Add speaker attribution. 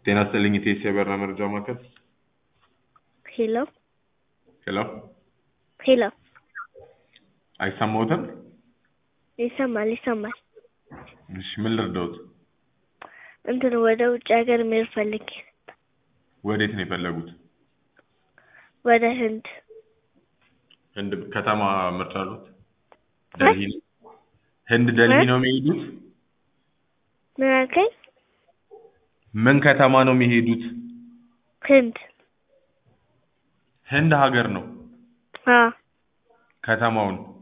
Speaker 1: ጤና ይስጥልኝ ኢቴስ የበረራ መረጃ ማዕከል።
Speaker 2: ሄሎ
Speaker 1: ሄሎ
Speaker 2: ሄሎ
Speaker 1: አይሰማዎትም?
Speaker 2: ይሰማል ይሰማል።
Speaker 1: እሺ ምን ልርዳዎት?
Speaker 2: እንትን ወደ ውጭ ሀገር መሄድ ፈልጌ
Speaker 1: ወዴት ነው የፈለጉት?
Speaker 2: ወደ ህንድ
Speaker 1: ህንድ ከተማ ምርጫ አሉት? ደልሂ ነው? ህንድ ደልሂ ነው የሚሄዱት?
Speaker 2: ምን አልከኝ?
Speaker 1: ምን ከተማ ነው የሚሄዱት?
Speaker 2: ህንድ
Speaker 1: ህንድ ሀገር ነው
Speaker 2: አ
Speaker 1: ከተማውን